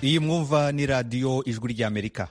iyi mwumva ni radiyo ijwi ry'amerika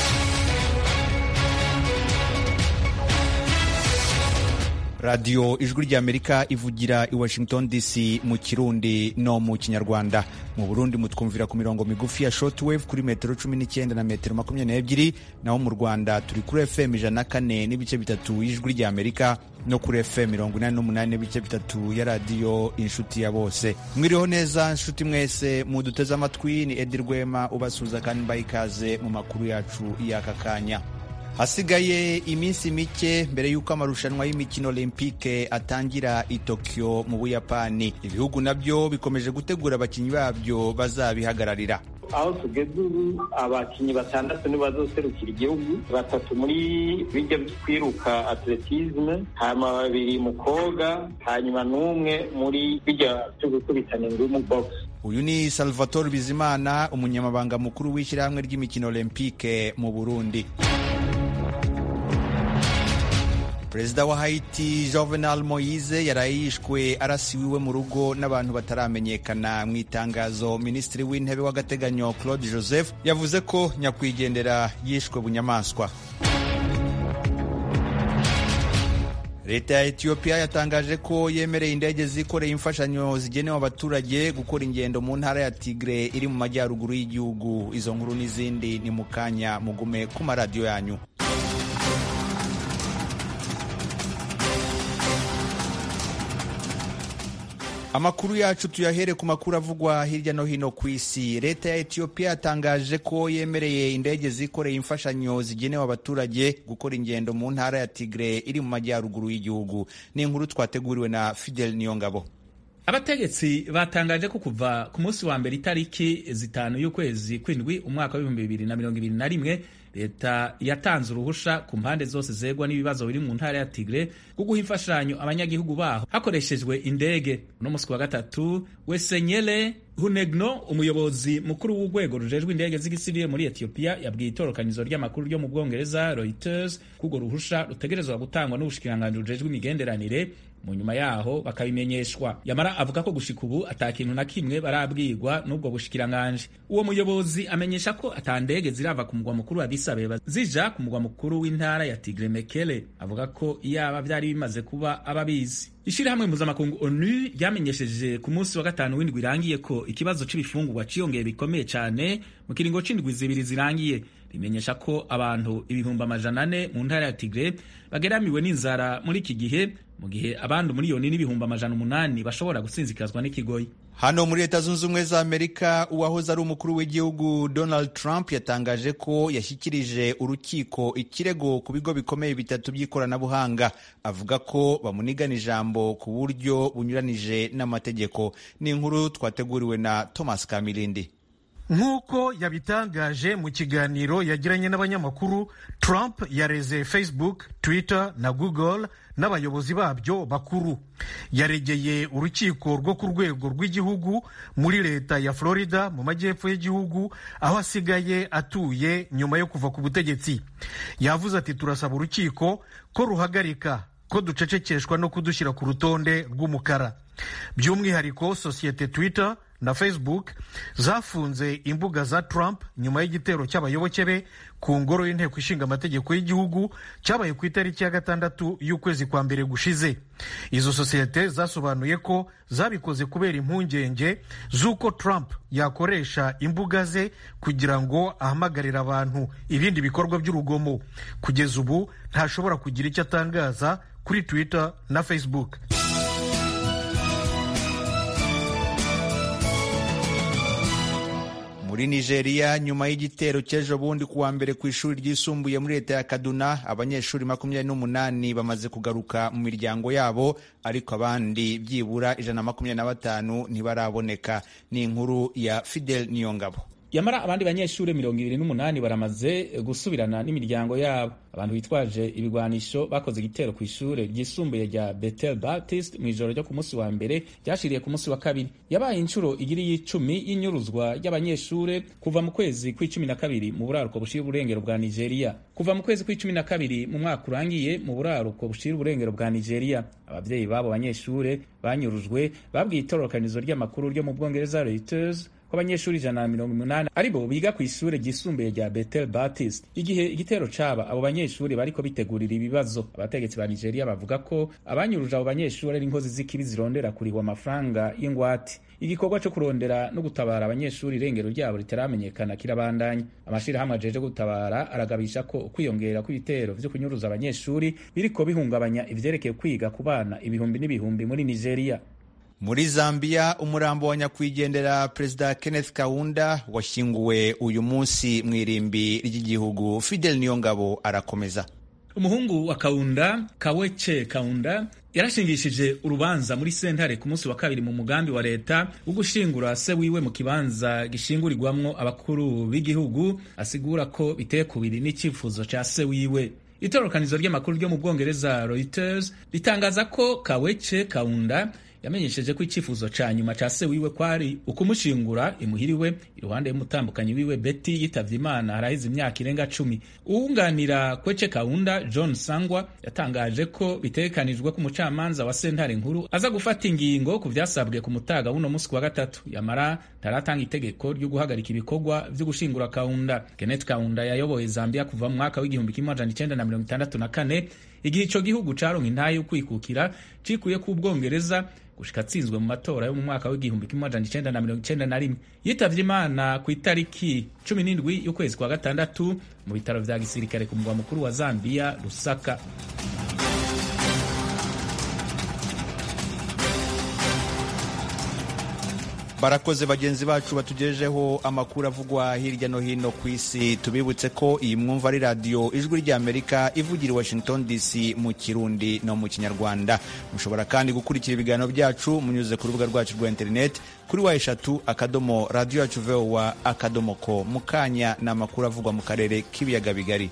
radiyo ijwi ry'amerika ivugira i washington dc mu kirundi no mu kinyarwanda mu burundi mutwumvira ku mirongo migufi ya shortwave kuri metero cumi n'icyenda na metero makumyabiri n'ebyiri naho mu rwanda turi kuri fm ijana na kane n'ibice bitatu y'ijwi ry'amerika no kuri fm mirongo inani n'umunani n'ibice bitatu ya radiyo inshuti ya bose mwiriho neza nshuti mwese muduteze amatwi ni edi rwema ubasuhuza kandi mbaha ikaze mu makuru yacu y'aka kanya hasigaye iminsi mike mbere y'uko amarushanwa y'imikino olympique atangira i Tokyo mu buyapani ibihugu nabyo bikomeje gutegura abakinnyi babyo bazabihagararira aho tugeze ubu abakinnyi batandatu nibo bazoserukira igihugu batatu muri bijya kwiruka atletisme hanyuma babiri mu koga hanyuma n'umwe muri bijya byo gukubitana ingumi box uyu ni salvatore bizimana umunyamabanga mukuru w'ishyirahamwe ry'imikino olympique mu burundi perezida wa haiti jovenal moise yaraye yishwe arasiwe mu rugo n'abantu bataramenyekana mu itangazo minisitiri w'intebe w'agateganyo claude joseph yavuze ko nyakwigendera yishwe bunyamaswa leta ya etiyopiya yatangaje ko yemereye indege zikoreye imfashanyo zigenewe abaturage gukora ingendo mu ntara ya tigre iri mu majyaruguru y'igihugu izo nkuru n'izindi ni mu kanya mugume ku maradiyo yanyu amakuru yacu tuyahere ku makuru avugwa hirya no hino ku isi leta ya etiyopiya yatangaje ko yemereye indege zikoreye imfashanyo zigenewe abaturage gukora ingendo mu ntara ya tigre iri mu majyaruguru y'igihugu ni inkuru twateguriwe na fidel niyongabo abategetsi batangaje ko kuva ku munsi wa mbere itariki zitanu y'ukwezi kw'indwi umwaka w'ibihumbi bibiri na mirongo ibiri na rimwe leta yatanze uruhusha ku mpande zose zegwa n'ibibazo biri mu ntara ya tigre bwo guha imfashanyo abanyagihugu baho hakoreshejwe indege uno munsi wa gatatu wesenyele hunegno umuyobozi mukuru w'urwego rujejwe indege z'igisivile muri etiyopiya yabwiye itorokanizo ry'amakuru ryo mu bwongereza reuters ko urwo ruhusha rutegerezwa gutangwa n'ubushikiranganji rujejwe imigenderanire mu nyuma yaho bakabimenyeshwa yamara avuga ko gushika ubu ata kintu na kimwe barabwirwa n'ubwo bushikiranganji uwo muyobozi amenyesha ko ata ndege zirava ku mugwa mukuru wa Addis Abeba zija ku mugwa mukuru w'intara ya Tigre Mekele avuga ko iyaba vyari bimaze kuba ababizi ishirahamwe mpuzamakungu onu ryamenyesheje ku munsi wa gatanu w'indwi irangiye ko ikibazo c'ibifungurwa ciyongeye bikomeye cane mu kiringo c'indwi zibiri zirangiye rimenyesha ko abantu ibihumbi amajana ane mu ntara ya Tigre bageramiwe n'inzara muri iki gihe mu gihe abandi umuriyoni n'ibihumbi amajana umunani bashobora gusinzikazwa n'ikigoyi hano muri leta zunze ubumwe za amerika uwahoze ari umukuru w'igihugu donald trump yatangaje ko yashyikirije urukiko ikirego ku bigo bikomeye bitatu by'ikoranabuhanga avuga ko bamunigana ijambo ku buryo bunyuranije n'amategeko ni inkuru twateguriwe na thomas kamilindi nk'uko yabitangaje mu kiganiro yagiranye n'abanyamakuru trump yareze facebook twitter na google n'abayobozi babyo bakuru yaregeye urukiko rwo ku rwego rw'igihugu muri leta ya florida mu majyepfo y'igihugu aho asigaye atuye nyuma yo kuva ku butegetsi yavuze ati turasaba urukiko ko ruhagarika ko ducecekeshwa no kudushyira ku rutonde rw'umukara by'umwihariko sosiyete twitter na facebook zafunze imbuga za Trump nyuma y'igitero cy'abayoboke be ku ngoro y'inteko ishinga amategeko y'igihugu cyabaye ku itariki ya gatandatu y'ukwezi kwa mbere gushize izo sosiyete zasobanuye ko zabikoze kubera impungenge z'uko Trump yakoresha imbuga ze kugira ngo ahamagarire abantu ibindi bikorwa by'urugomo kugeza ubu ntashobora kugira icyo atangaza kuri Twitter na Facebook muri nigeria nyuma y'igitero cy'ejo bundi kuwa mbere ku ishuri ryisumbuye muri leta ya kaduna abanyeshuri makumyabiri n'umunani bamaze kugaruka mu miryango yabo ariko abandi byibura ijana na makumyabiri na batanu ntibaraboneka ni inkuru ya fidel niyongabo yamara abandi banyeshuri mirongo ibiri n'umunani baramaze gusubirana n'imiryango yabo abantu bitwaje ibigwanisho bakoze igitero ku ishure ryisumbuye rya Bethel Baptist mu ijoro ryo ku munsi wa mbere ryashiriye ku munsi wa kabiri yabaye inshuro igiri y'icumi y'inyuruzwa ry'abanyeshure kuva mu kwezi kw'icumi na kabiri mu buraruko bushira uburengero bwa Nigeria kuva mu kwezi kw'icumi na kabiri mu mwaka urangiye mu buraruko bushira uburengero bwa Nigeria abavyeyi babo banyeshure banyurujwe babwiye itororokanizo ry'amakuru ryo mu Bwongereza Reuters ko abanyeshuri ijana na mirongo umunani aribo biga ku ishure ryisumbuye rya Bethel Baptist igihe igitero caba abo banyeshuri bariko bitegurira ibibazo abategetsi ba Nigeria bavuga ko abanyuruje abo banyeshuri ari inkozi z'ikibi zirondera kurihwa amafaranga y'ingwate igikorwa cyo kurondera no gutabara abanyeshuri irengero ryabo ritaramenyekana kirabandanya amashirahamwe ajeje gutabara aragabisha ko ukwiyongera kw'ibitero vyo kunyuruza abanyeshuri biriko bihungabanya ivyerekeye kwiga ku bana ibihumbi n'ibihumbi muri Nigeria muri zambia umurambo wa nyakwigendera perezida kenneth kaunda washyinguwe uyu munsi mu irimbi ry'igihugu fidel niyongabo arakomeza umuhungu wa kaunda kawece kaunda yarashingishije urubanza muri sentare ku munsi wa kabiri mu mugambi wa leta wo gushingura se wiwe mu kibanza gishingurirwamwo abakuru b'igihugu asigura ko biteye kubiri n'icyifuzo ca se wiwe itororokanizo ry'amakuru ryo mu bwongereza reuters ritangaza ko kawece kaunda yamenyesheje ko icyifuzo ca nyuma ca se wiwe kwari ukumushingura imuhiriwe iruhande y'umutambukanyi wiwe Betty yitavye Imana haraheze imyaka irenga cumi uwunganira Kwece Kaunda John Sangwa yatangaje ko bitegekanijwe ko umucamanza wa sentare nkuru aza gufata ingingo ku vyasabwe ku mutaga w'uno musi wa gatatu yamara ntaratanga itegeko ryo guhagarika ibikorwa vyo gushingura Kaunda Kenneth Kaunda yayoboye Zambia kuva mu mwaka w'igihumbi kimwe amajana icenda na mirongo itandatu na kane igihe ico gihugu caronka intahe yo kwikukira cikuye ku Bwongereza gushika atsinzwe mu matora yo mu mwaka w'igihumbi kimwe amajana icenda na mirongo icenda na rimwe yitavye imana ku itariki cumi n'indwi y'ukwezi kwa gatandatu mu bitaro vya gisirikare ku mugwa mukuru wa Zambia Lusaka barakoze bagenzi bacu batugejejeho amakuru avugwa hirya no hino ku isi tubibutse ko iyi mwumva ari radiyo ijwi ry'amerika ivugira i washington dc mu kirundi no mu kinyarwanda mushobora kandi gukurikira ibiganiro byacu munyuze ku rubuga rwacu rwa interineti kuri wa eshatu akadomo radiyo yacu vowa akadomo ko mu kanya ni amakuru avugwa mu karere k'ibiyaga bigari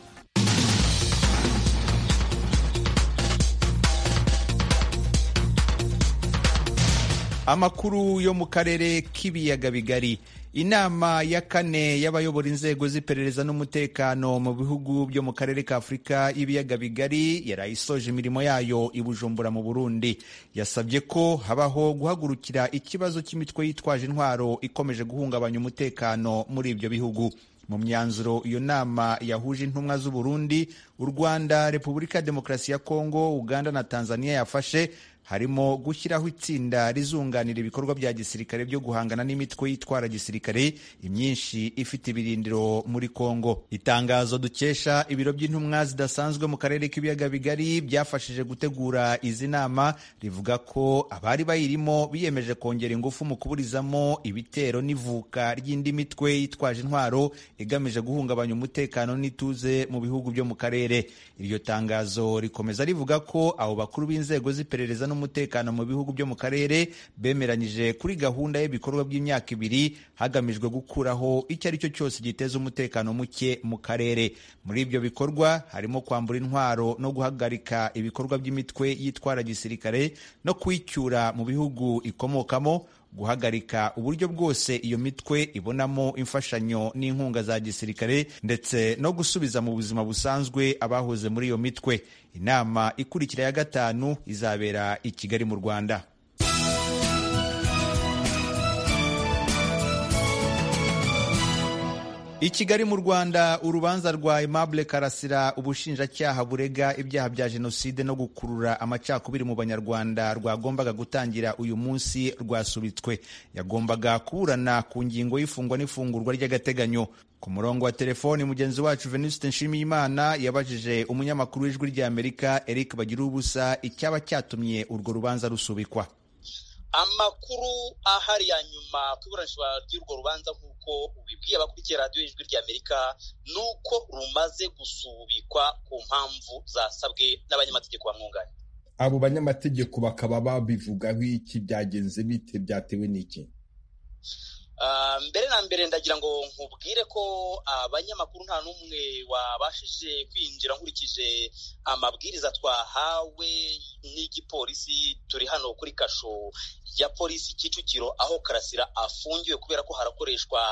amakuru yo mu karere k'ibiyaga bigari inama ya kane y'abayobora inzego z'iperereza n'umutekano mu bihugu byo mu karere ka afurika y'ibiyaga bigari yarayisoje imirimo yayo i bujumbura mu burundi yasabye ko habaho guhagurukira ikibazo cy'imitwe yitwaje intwaro ikomeje guhungabanya umutekano muri ibyo bihugu mu myanzuro iyo nama yahuje intumwa z'u Burundi u Rwanda Repubulika ya Demokarasi ya Kongo Uganda na Tanzania yafashe harimo gushyiraho itsinda rizunganira ibikorwa bya gisirikare byo guhangana n'imitwe yitwara gisirikare imyinshi ifite ibirindiro muri Kongo. Itangazo dukesha ibiro by'intumwa zidasanzwe mu karere k'ibiyaga bigari byafashije gutegura izi nama rivuga ko abari bayirimo biyemeje kongera ingufu mu kuburizamo ibitero n'ivuka ry'indi mitwe yitwaje intwaro igamije guhungabanya umutekano n'ituze mu bihugu byo mu karere. Iryo tangazo rikomeza rivuga ko abo bakuru b'inzego z'iperereza n'umutekano mu bihugu byo mu karere bemeranyije kuri gahunda y'ibikorwa by'imyaka ibiri hagamijwe gukuraho icyo ari cyo cyose giteza umutekano muke mu karere muri ibyo bikorwa harimo kwambura intwaro no guhagarika ibikorwa by'imitwe yitwara gisirikare no kuyicyura mu bihugu ikomokamo guhagarika uburyo bwose iyo mitwe ibonamo imfashanyo n'inkunga za gisirikare ndetse no gusubiza mu buzima busanzwe abahoze muri iyo mitwe inama ikurikira ya gatanu izabera i kigali mu rwanda i kigali mu rwanda urubanza rwa aimable karasira ubushinjacyaha burega ibyaha bya jenoside no gukurura amacakubiri mu banyarwanda rwagombaga gutangira uyu munsi rwasubitswe yagombaga kuburana ku ngingo y'ifungwa n'ifungurwa ry'agateganyo ku murongo wa telefoni mugenzi wacu venuste nshimiyimana yabajije umunyamakuru w'ijwi ry'amerika eric bagira ubusa icyaba cyatumye urwo rubanza rusubikwa amakuru ahari ya nyuma ku iburanishwa ry'urwo rubanza nk'uko ubibwiye abakurikiye radiyo y'ijwi ry'amerika ni uko rumaze gusubikwa ku mpamvu zasabwe n'abanyamategeko bamwunganira abo banyamategeko bakaba babivugaho iki byagenze bite byatewe n'iki mbere na mbere ndagira ngo nkubwire ko abanyamakuru nta n'umwe wabashije kwinjira nkurikije amabwiriza twahawe n'igipolisi turi hano kuri kasho ya polisi Kicukiro aho karasira afungiwe kubera ko harakoreshwa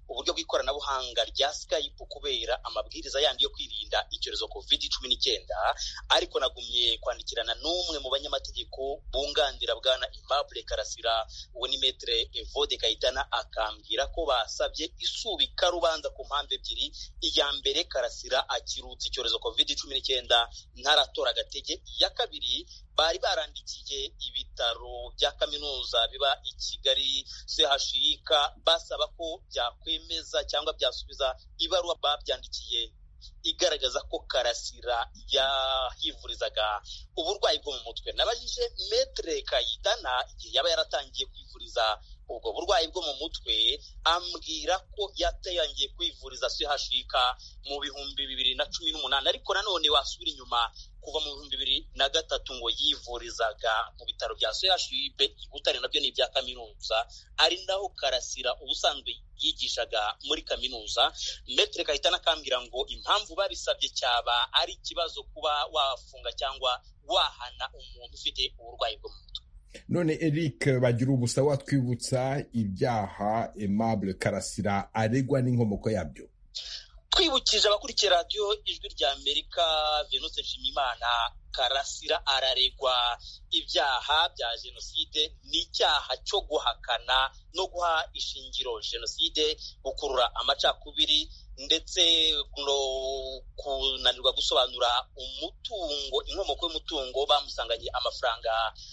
uburyo bw'ikoranabuhanga rya skype kubera amabwiriza yandi yo kwirinda icyorezo covid cumi n'icyenda ariko nagumye kwandikirana n'umwe mu banyamategeko bunganira bwana Aimable Karasira uwo ni metre Evode Kayitana akambwira ko basabye isubika rubanza ku mpamvu ebyiri iya mbere Karasira akirutse icyorezo covid cumi n'icyenda ntaratora agatege iya kabiri bari barandikiye ibitaro bya kaminuza biba i Kigali CHUK basaba ko byakwemeza cyangwa byasubiza ibaruwa babyandikiye igaragaza ko karasira yahivurizaga uburwayi bwo mu mutwe nabajije metre kayitana igihe yaba yaratangiye kwivuriza ubwo burwayi bwo mu mutwe ambwira ko yatangiye kwivuriza CHUK mu bihumbi bibiri na cumi n'umunani ariko nanone wasubira inyuma kuva mu bihumbi bibiri na gatatu ngo yivurizaga mu bitaro bya CHUB i Butare nabyo ni ibya kaminuza ari naho karasira ubusanzwe yigishaga muri kaminuza metre kahitana akambwira ngo impamvu babisabye cyaba ari ikibazo kuba wafunga cyangwa wahana umuntu ufite uburwayi bwo mu mutwe none eric bagira ubusa watwibutsa ibyaha aimable karasira aregwa n'inkomoko yabyo twibukije abakurikiye radiyo ijwi rya amerika venuse nshimimana karasira araregwa ibyaha bya jenoside n'icyaha cyo guhakana no guha ishingiro jenoside gukurura amacakubiri ndetse no kunanirwa gusobanura umutungo inkomoko y'umutungo bamusanganye amafaranga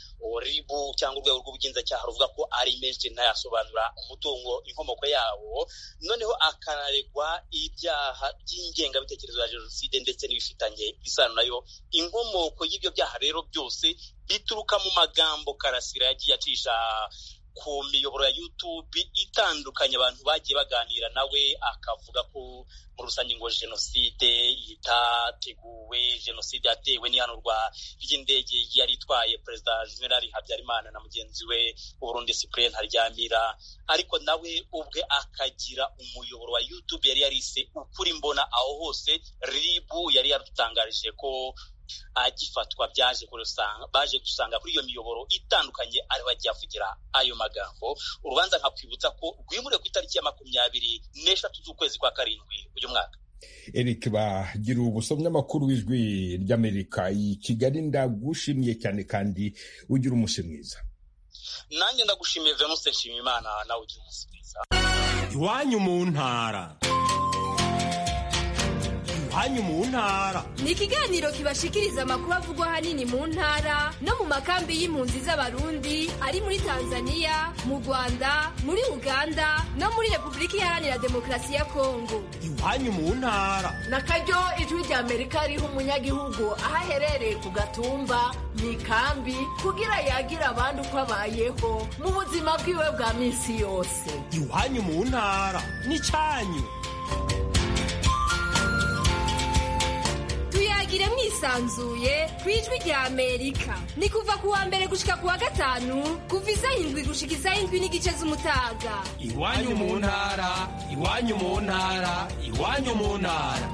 ribu cyangwa urwego rw'ubugenzacyaha ruvuga ko ari menshi ntayasobanura umutungo inkomoko yawo noneho akanaregwa ibyaha by'ingengabitekerezo ya jenoside ndetse n'ibifitanye isano nayo inkomoko y'ibyo byaha rero byose bituruka mu magambo karasira yagiye acisha ku miyoboro ya YouTube itandukanye abantu bagiye baganira nawe akavuga ko muri rusange ngo jenoside itateguwe jenoside yatewe n'ihanurwa ry'indege yari itwaye perezida Juvenal Habyarimana na mugenzi we Burundi Cyprien Ntaryamira ariko nawe ubwe akagira umuyoboro wa YouTube yari yarise ukuri mbona aho hose ribu yari yarutangarije ko agifatwa byaje kurusanga baje gusanga kuri iyo miyoboro itandukanye ariho agiye avugira ayo magambo urubanza nkakwibutsa ko rwimuriwe ku itariki ya makumyabiri n'eshatu z'ukwezi kwa karindwi uyu mwaka eric bagira ubusomyi amakuru w'ijwi ry'amerika i kigali ndagushimiye cyane kandi ugira umunsi mwiza nanjye ndagushimiye venuse nshimiyimana nawe ugira umunsi mwiza iwanyu mu ntara iwanyu mu ntara ni ikiganiro kibashikiriza amakuru avugwa ahanini mu ntara no mu makambi y'impunzi z'abarundi ari muri tanzania mu rwanda muri uganda no muri repubulika iharanira demokarasi ya kongo iwanyu mu ntara na karyo ijwi rya amerika riha umunyagihugu aho aherereye ku gatumba mu ikambi kugira yagire abandi uko abayeho mu buzima bwiwe bwa minsi yose iwanyu mu ntara n'icyanyu tuyagire mwisanzuye ku ijwi rya amerika ni kuva ku wa mbere gushika ku wa gatanu kuva isaha indwi gushika isaha indwi n'igice z'umutaga iwanyu mu ntara iwanyu mu ntara iwanyu mu ntara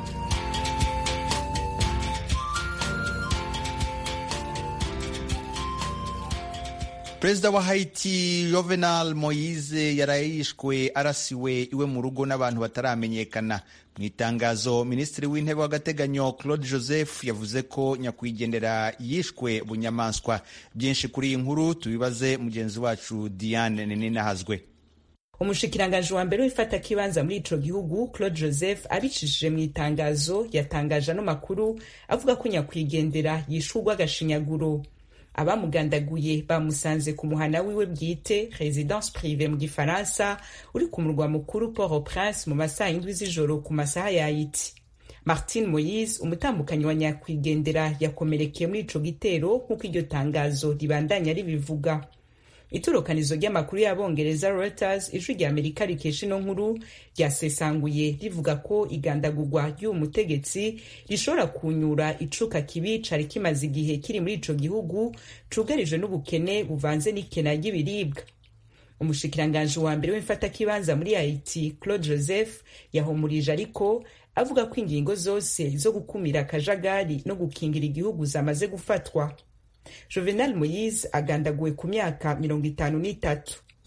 perezida wa haiti jovenal moise yaraye yishwe arasiwe iwe mu rugo n'abantu bataramenyekana mu itangazo minisitiri w'intebe w'agateganyo claude joseph yavuze ko nyakwigendera yishwe bunyamaswa byinshi kuri iyi nkuru tubibaze mugenzi wacu diane ninahazwe umushikiranganji wa mbere w'ifata kibanza muri ico gihugu claude joseph abicishije mu itangazo yatangaje ano makuru avuga ko nyakwigendera yishurwa agashinyaguro abamugandaguye bamusanze ku muhana wiwe bwite residence prive mu gifaransa uri ku murwa mukuru port au prince mu masaha y'indwi z'ijoro ku masaha ya haiti martin moyise umutambukanyi wa nyakwigendera yakomerekeye muri ico gitero nk'uko iryo tangazo ribandanya ribivuga itorokanizo ry'amakuru y'abongereza reuters ijwi rya amerika rikesha ino nkuru ryasesanguye rivuga ko igandagurwa ry'uwo mutegetsi rishobora kunyura icuka kibi cari kimaze igihe kiri muri ico gihugu cugarijwe n'ubukene buvanze n'ikena ry'ibiribwa umushikiranganji wa mbere w'imfatakibanza muri haiti claude joseph yahumurije ariko avuga ko ingingo zose zo gukumira akajagari no gukingira igihugu zamaze gufatwa juvenal moyise agandaguwe ku myaka mirongo itanu n'itatu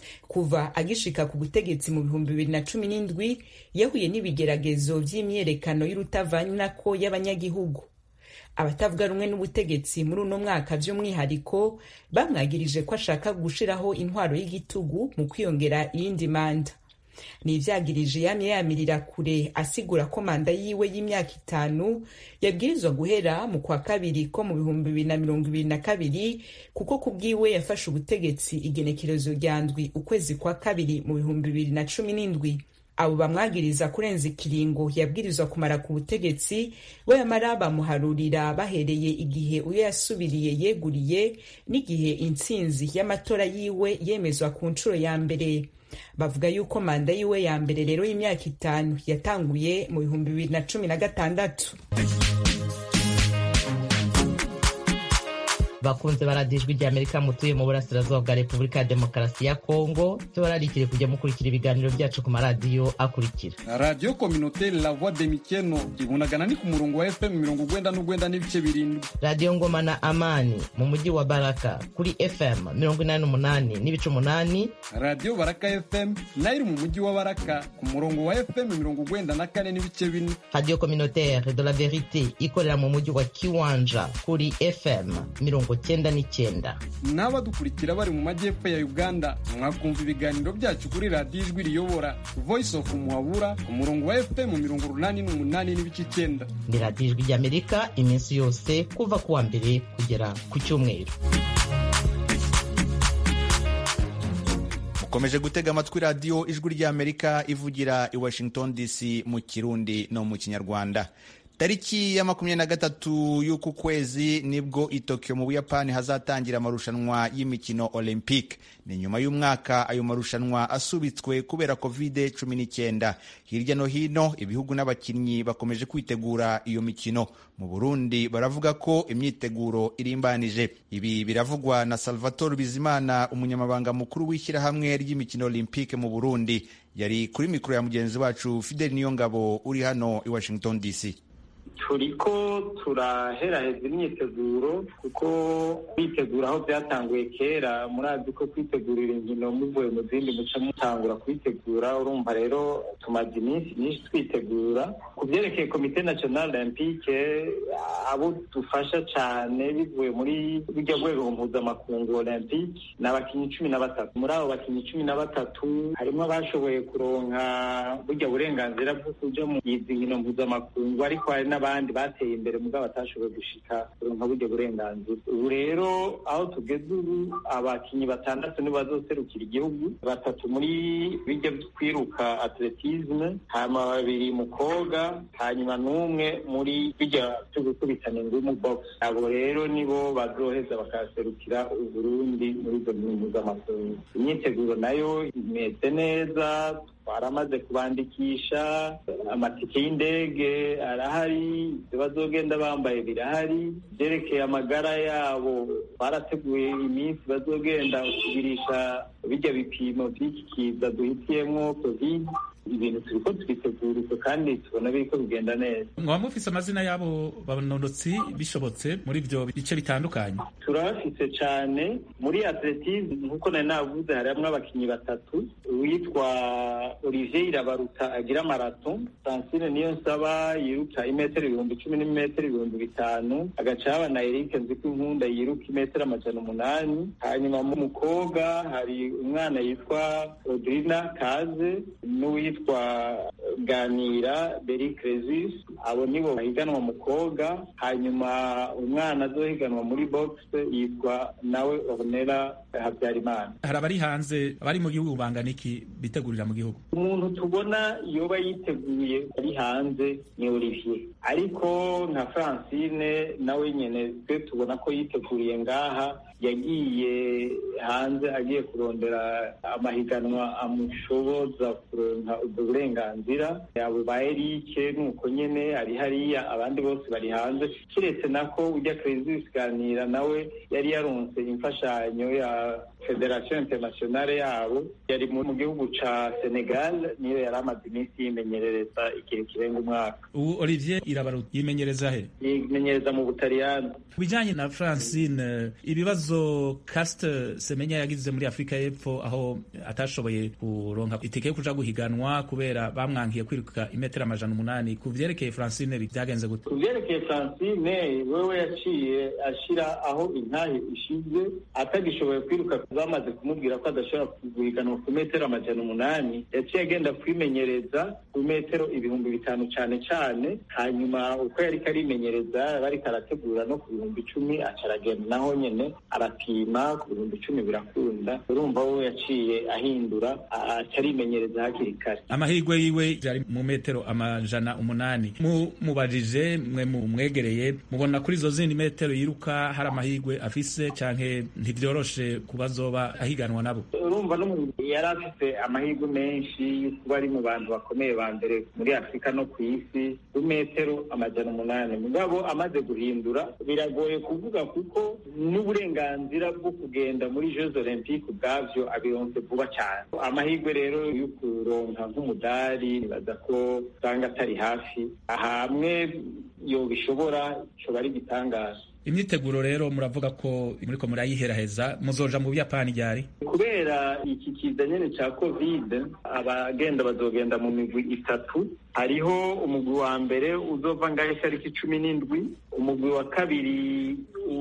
kuva agishika ku butegetsi mu bihumbi bibiri na cumi n'indwi yahuye n'ibigeragezo vy'imyerekano y'urutavanako y'abanyagihugu abatavuga rumwe n'ubutegetsi muri uno mwaka vy'umwihariko bamwagirije ko ashaka gushiraho intwaro y'igitugu mu kwiyongera iyindi manda ni ivyagirije yamye yamirira kure asigura ko manda yiwe y'imyaka itanu yabwirizwa guhera mu kwa kabiri ko mu bihumbi bibiri na mirongo ibiri na kabiri kuko ku bwiwe yafashe ubutegetsi igenekerezo rya ndwi ukwezi kwa kabiri mu bihumbi bibiri na cumi n'indwi abo bamwagiriza kurenza ikiringo yabwirizwa kumara ku butegetsi we yamara bamuharurira bahereye igihe uyo yasubiriye yeguriye n'igihe intsinzi y'amatora yiwe yemezwa ku nshuro ya mbere bavuga yuko manda yiwe ya mbere rero y'imyaka itanu yatanguye mu bihumbi bibiri na cumi na gatandatu bakunze baradijwe rya amerika mutuye mu burasirazuba bwa repubulika ya demokarasi ya kongo tubararikire kujya mukurikira ibiganiro byacu ku maradiyo akurikira radiyo kominoteri la voix de mikeno ibunagana ni ku murongo wa fm mirongo ugwenda n'ugwenda n'ibice birindwi radiyo ngoma na amani mu mujyi wa baraka kuri fm mirongo inani n'umunani n'ibice umunani radiyo baraka fm nayo iri mu mujyi wa baraka ku murongo wa fm mirongo ugwenda na kane n'ibice bine radiyo kominoteri de la verite ikorera mu mujyi wa kiwanja kuri fm mirongo cyenda n'icyenda n'abadukurikira bari mu majyepfo ya uganda mwakumva ibiganiro byacu kuri radiyo ijwi riyobora voice of muhabura ku murongo wa fm mirongo urunani n'umunani n'ibice icyenda ni radiyo ijwi ry'amerika iminsi yose kuva ku wa mbere kugera ku cyumweru mukomeje gutega amatwi radiyo ijwi ry'amerika ivugira i washington dc mu kirundi no mu kinyarwanda tariki ya makumyabiri na gatatu y'uku kwezi nibwo i Tokyo mu Buyapani hazatangira amarushanwa y'imikino Olympic. Ni nyuma y'umwaka ayo marushanwa asubitswe kubera covid cumi n'icyenda. Hirya no hino ibihugu n'abakinnyi bakomeje kwitegura iyo mikino. Mu Burundi baravuga ko imyiteguro irimbanije. Ibi biravugwa na Salvatore Bizimana, umunyamabanga mukuru w'ishyirahamwe ry'imikino Olympic mu Burundi. Yari kuri mikoro ya mugenzi wacu Fidel Niyongabo uri hano i Washington DC. turiko turaheraheza imyiteguro kuko kwitegura aho byatanguye kera murazi ko kwitegurira inkino muvuye mu zindi muca mutangura kwitegura urumva rero tumaze iminsi myinshi twitegura ku byerekeye komite national olympique abo dufasha cyane bivuye muri burya rwego mpuzamakungu olympique ni abakinnyi cumi na batatu muri abo bakinnyi cumi na batatu harimo abashoboye kuronka burya burenganzira bwo kuja mu izi nkino mpuzamakungu ariko hari n'abandi bateye imbere mugabo batashoboye gushika kuronka buryo burenganzira ubu rero aho tugeze ubu abakinnyi batandatu nibo bazoserukira igihugu batatu muri bijya kwiruka atletisme hanyuma babiri mu koga hanyuma n'umwe muri bijya byo gukubitana ingumu box abo rero nibo bazoheza bakaserukira uburundi muri izo nkino mpuzamakungu imyiteguro nayo imeze neza twaramaze kubandikisha amatike y'indege arahari ibyo bazogenda bambaye birahari byerekeye amagara yabo barateguye iminsi bazogenda kugurisha bijya bipimo by'iki kiza duhitiyemo covid ibintu turiko twitegura kandi tubona biriko bigenda neza mwaba mufise amazina y'abo banonotsi bishobotse muri ivyo bice bitandukanye turabafise cane muri atletisme nkuko nari navuze harimwo abakinyi batatu uwitwa olivier irabaruta agira marato francine niyo nsaba yiruka imetero ibihumbi cumi n'imetero ibihumbi bitanu agaca haba na erike nziko inkunda yiruka imetero amajana umunani hanyuma mu mukobwa hari umwana yitwa odrina kaze n'uwitwa ganira beri cresis abo nibo bahiganwa mu koga hanyuma umwana azohiganwa muri box yitwa nawe ornera habyarimana hari abari hanze abari mu gihugu bangana iki bitegurira mu gihugu umuntu tubona yoba yiteguye ari hanze ni olivier ariko nka francine nawe nyene twe tubona ko yiteguriye ngaha yagiye hanze agiye kurondera amahiganwa amushoboza kuronka ubwo burenganzira abo ba erike nuko nyene ari hariya abandi bose bari hanze kiretse nako ujya cresis ganira nawe yari yaronse imfashanyo ya federasiyo internationale yabo yari mu gihugu ca senegal niyo yari amaze iminsi yimenyerereza igihe kirenga umwaka ubu olivier irabaru yimenyereza he yimenyereza mu butaliyani ku bijyanye na francine ibibazo casite semenya yagize muri afurika y'epfo aho atashoboye kuronka itike yo kuja guhiganwa kubera bamwankiye kwiruka imetero amajana umunani ku vyerekeye francine byagenze gute ku vyerekeye francine wewe yaciye ashira aho intahe ishize atagishoboye kwiruka bamaze kumubwira ko adashobora guhiganwa ku metero amajana umunani yaciye agenda kwimenyereza ku metero ibihumbi bitanu cane cane hanyuma uko yariko arimenyereza bariko arategura no ku bihumbi icumi aca aragenda naho nyene arapima ku bihumbi icumi birakunda urumva we yaciye ahindura aca arimenyereza hakiri kare amahirwe yiwe yari mu metero amajana umunani mumubajije mwe mumwegereye mubona kuri izo zindi metero yiruka hari amahirwe afise canke ntivyoroshe kuba azoba ahiganwa nabo urumva n'umuntu yari afite amahirwe menshi yo kuba ari mu bantu bakomeye ba mbere muri afurika no ku isi ku metero amajana umunani mugabo amaze guhindura biragoye kuvuga kuko n'uburenganzira bwo kugenda muri jeux olympique ubwavyo abironse vuba cyane amahirwe rero yo kuronka nk'umudari nibaza ko usanga atari hafi hamwe yobishobora coba ari igitangaza imyiteguro rero muravuga ko muriko murayiheraheza muzoja mu buyapani ryari kubera iki kiza nyene ca covid abagenda bazogenda mu migwi itatu hariho umugwi wa mbere uzova ngaho itariki cumi n'indwi umugwi wa kabiri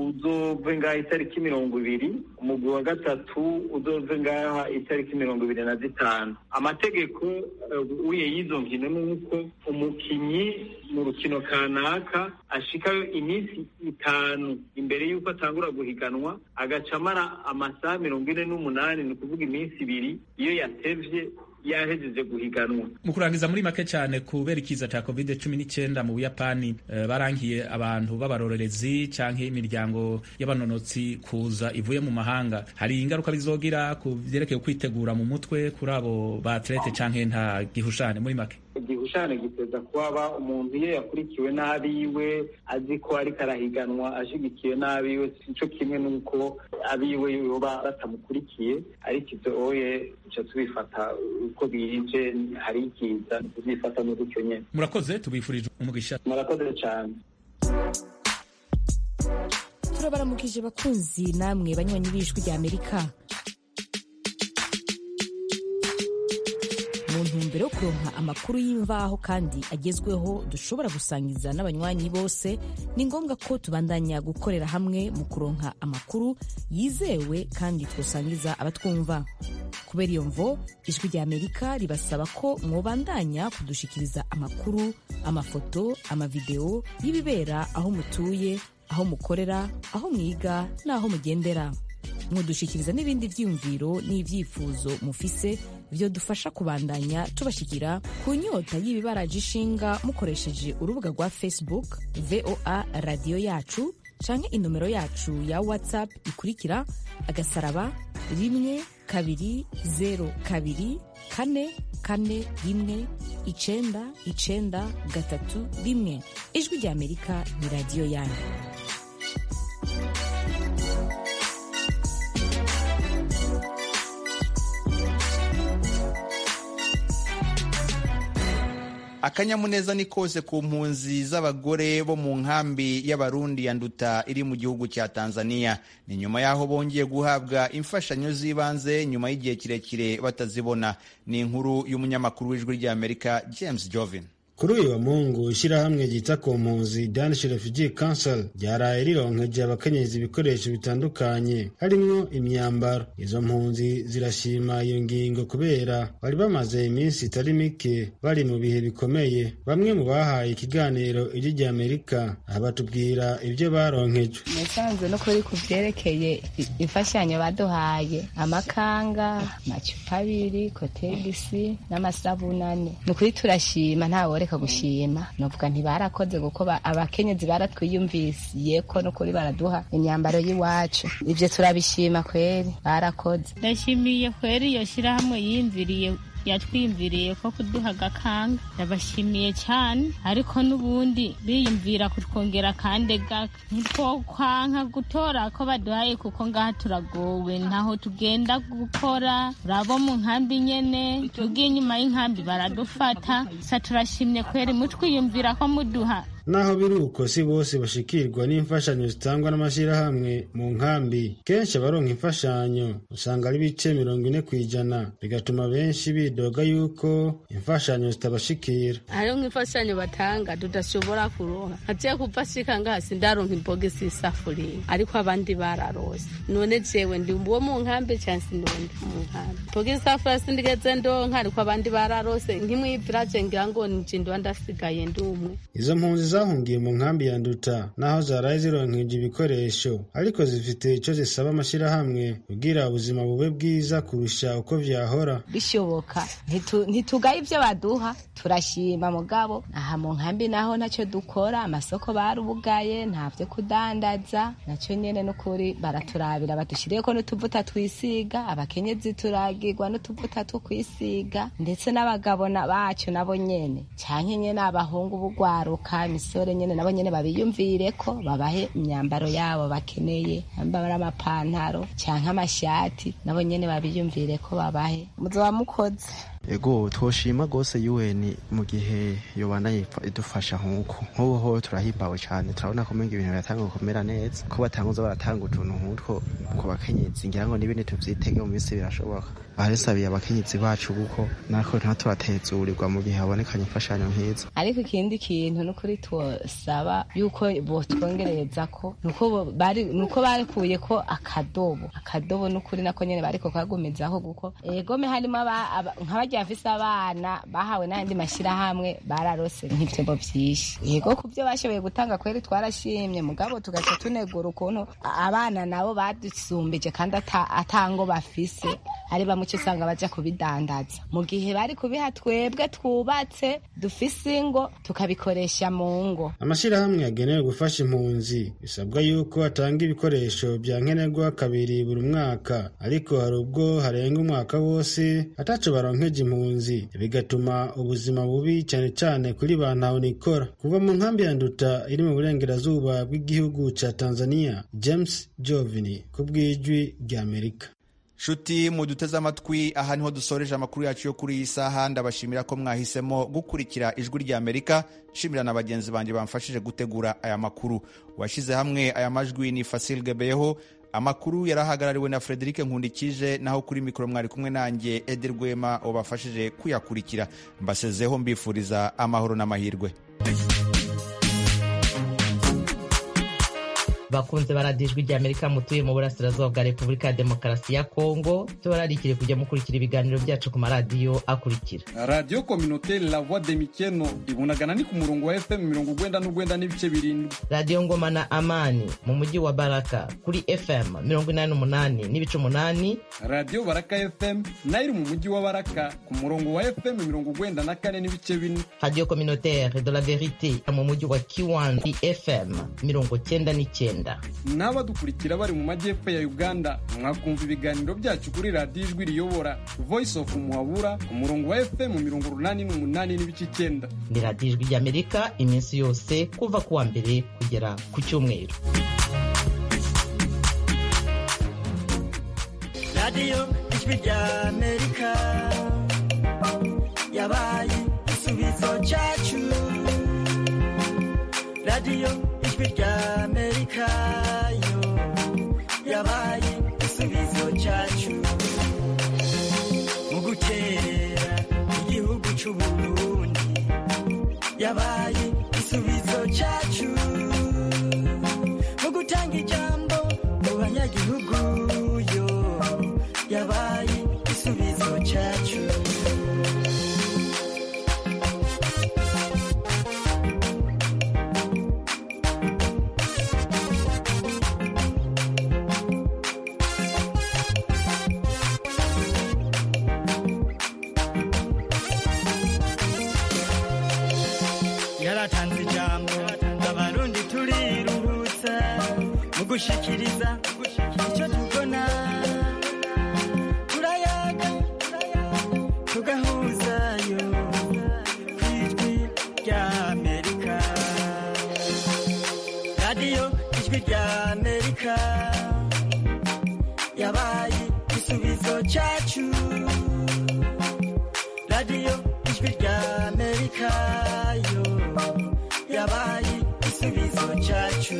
uzove ngaho itariki mirongo ibiri umugwi wa gatatu uzove ngaha itariki mirongo ibiri na zitanu amategeko uye y'izo nkino ni uko umukinyi mu rukino kanaka ashikayo iminsi itanu imbere y'uko atangura guhiganwa agaca amara amasaha mirongo ine n'umunani ni ukuvuga iminsi ibiri iyo yatevye yahejeje guhiganwa mu kurangiza muri make cyane kubera ikiza cya covid cumi n'icyenda mu buyapani uh, barangiye abantu b'abarorerezi canke imiryango y'abanonotsi kuza ivuye mu mahanga hari ingaruka bizogira ku vyerekeye kwitegura mu mutwe kuri abo batlete canke nta gihushane muri make igihushane giteza kuba umuntu iyo yakurikiwe n'abiwe azi ko ariko arahiganwa ashigikiwe n'abiwe sico kimwe n'uko abiwe yoba batamukurikiye ariko ivyo oye duca tubifata uko bije hari ikiza tuzifata muri gutyo nyene murakoze tubifurije umugisha murakoze cane turabaramukije bakunzi namwe banywanyi b'ijwi rya amerika mu ntumbero yo kuronka amakuru y'imvaho kandi agezweho dushobora gusangiza n'abanywanyi bose ni ngombwa ko tubandanya gukorera hamwe mu kuronka amakuru yizewe kandi twosangiza abatwumva kubera iyo mvo ijwi rya amerika ribasaba ko mwobandanya kudushikiriza amakuru amafoto amavideo y'ibibera aho mutuye aho mukorera aho mwiga n'aho mugendera mudushikiriza n'ibindi vyiyumviro n'ivyifuzo mufise vyo dufasha kubandanya tubashikira ku nyota y'ibibaraje ishinga mukoresheje urubuga rwa facebook voa radiyo yacu canke inomero yacu ya whatsapp ikurikira agasaraba rimwe kabiri zero kabiri kane kane rimwe icenda icenda gatatu rimwe ijwi rya amerika ni radiyo yanyu akanyamuneza ni kose ku mpunzi z'abagore bo mu nkambi y'abarundi ya nduta iri mu gihugu cya tanzania ni nyuma y'aho bongeye guhabwa imfashanyo z'ibanze nyuma y'igihe kirekire batazibona ni inkuru y'umunyamakuru w'ijwi ry'amerika james jovin kuri uyu wa mungu ishyirahamwe ryita ku mpunzi danish refugee council ryaraye rironkeje abakenyezi ibikoresho bitandukanye harimwo imyambaro izo mpunzi zirashima iyo ngingo kubera bari bamaze iminsi itari mike bari mu bihe bikomeye bamwe mu bahaye ikiganiro ijwi rya amerika aha batubwira ibyo baronkejwe nasanze no kuri ku byerekeye imfashanyo baduhaye amakanga amacupa abiri kotegisi n'amasabunane ni ukuri turashima ntawe reka gushima novuga ntibarakoze kuko abakenyezi baratwiyumvisiye ko nukuri baraduha imyambaro y'iwacu ivyo turabishima kweri barakoze ndashimiye kweri iyo shirahamwe yiyumviriye yatwiyumviriye ko kuduha agakanga yabashimiye cyane ariko n'ubundi biyumvira kutwongera kandi gaka ntitwokwanka gutora ko baduhaye kuko ngaha turagowe ntaho tugenda gukora urabo mu nkambi nyene tugiye inyuma y'inkambi baradufata sa turashimye kweri mutwiyumvira ko muduha naho biri uko si bose bashikirwa n'imfashanyo zitangwa n'amashyirahamwe mu nkambi kenshi abaronka imfashanyo usanga ari ibice mirongo ine ku ijana bigatuma benshi bidoga yuko imfashanyo zitabashikira hariho nk'imfashanyo batanga tudashobora kuronka nkaciye kuva shika ngaha sindaronka imbogisi y'isafuriya ariko abandi bararose none jewe ndi uwo mu nkambi cyangwa sinundi mu nkambi imbogisi y'isafuriya sindigeze ndonka ariko abandi bararose nk'imwiviraje ngira ngo nije ndiba ndasigaye ndi umwe izo mpunzi zahungiye mu nkambi ya nduta naho zaraye zironkeje ibikoresho ariko zifite icyo zisaba amashyirahamwe kugira ubuzima bube bwiza kurusha uko vyahora bishoboka Ntitu- ntitugaye ibyo baduha turashima mugabo aha mu nkambi naho ntacyo dukora amasoko barubugaye nta byo kudandaza nacyo nyene n'ukuri baraturabira badushyiriyeko n'utuvuta twisiga abakenyezi turagirwa n'utuvuta two kwisiga ndetse n'abagabo na- bacu nabo nyene canke nyene abahungu bugwaruka imisore nyene nabo nyene babiyumvire ko babahe imyambaro yabo bakeneye bambara amapantaro canke amashati nabo nyene babiyumvire ko babahe muzoba mukoze ego twoshima rwose UN mu gihe yobana yifa- idufasha nk'uko nk'ubu ho turahimbawe cyane turabona ko menga ibintu biratanga gukomera neza ko batanguza baratanga utuntu nk'utwo ku bakenyezi ngira ngo n'ibindi tuvyitege mu minsi birashoboka baresabiye abakenyezi bacu kuko nako ntatubatezurirwa mu gihe habonekanye imfashanyo nk'izo ariko ikindi kintu nukuri twosaba yuko botwongereza ko nuko bo- bari nuko barikuye ko akadobo akadobo nukuri nako nyene bariko kagumizaho guko egome harimo aba- aba- nk'abarya bafise abana bahawe n'ayandi mashyirahamwe bararose nk'ivyombo vyinshi yego ku vyo bashoboye gutanga kweri twarashimye mugabo tugaca tunegura ukuntu a- abana nabo badusumbije kandi ata- atango bafise ari bamwe uca usanga baja kubidandaza mu gihe bari kubiha twebwe twubatse dufise ingo tukabikoresha mu ngo amashyirahamwe yagenewe gufasha impunzi bisabwa yuko atanga ibikoresho bya nkenerwa kabiri buri mwaka ariko hari ubwo harenga umwaka wose ataco baronkeje impunzi bigatuma ubuzima bubi cyane cyane kuri ba ntahonikora kuva mu nkambi ya nduta iri mu burengerazuba bw'igihugu ca tanzania james jovini ku bw'ijwi ry'amerika nshuti muduteze amatwi aha niho dusoreje amakuru yacu yo kuri iyi saha ndabashimira ko mwahisemo gukurikira ijwi rya amerika nshimira na bagenzi banjye bamfashije gutegura aya makuru washyize hamwe aya majwi ni fasil gebeho amakuru yarahagarariwe na frederic nkundikije naho kuri mikoro mwari kumwe nanjye edi rwema wabafashije kuyakurikira mbasezeho mbifuriza amahoro n'amahirwe bakunze baradijwe rya amerika mutuye mu burasirazuba bwa repubulika ya demokarasi ya kongo tubararikire kujya mukurikira ibiganiro byacu ku maradiyo akurikira radiyo kominoteri la voix de mikeno ibunagana ni ku murongo wa fm mirongo ugwenda n'ugwenda n'ibice birindwi radiyo ngoma na amani mu mujyi wa baraka kuri fm mirongo inani n'umunani n'ibice umunani radiyo baraka fm nayo iri mu mujyi wa baraka ku murongo wa fm mirongo ugwenda na kane n'ibice bine radiyo communautaire de la verite mu mujyi wa kiwandi fm mirongo cyenda n'icyenda n'abadukurikira bari mu majyepfo ya uganda mwakumva ibiganiro byacu kuri radiyo ijwi riyobora voice of muhabura ku murongo wa fm mirongo urunani n'umunani n'ibice icyenda ni radiyo ijwi ry'amerika iminsi yose kuva ku wa mbere kugera ku cyumweru radiyo ijwi rya amerika yabaye igisubizo cyacu radiyo ijwi rya amerika yo yabaye igisubizo cyacu mu gutera igihugu cy'u burundi yabaye igisubizo cyacu mu gutanga ijambo mu banyagihugu yo yabaye igisubizo cyacu yaratanze ijambo abarundi turiruhutsa mu gushikiriza icyo tubona turayaga tugahu ijwi rya amerika yabaye igisubizo cyacu radiyo ijwi rya amerika yo yabaye igisubizo cyacu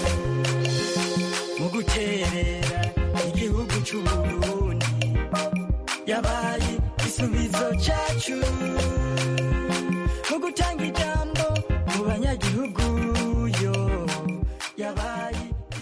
mu guterera igihugu cy'uburundi yabaye igisubizo cyacu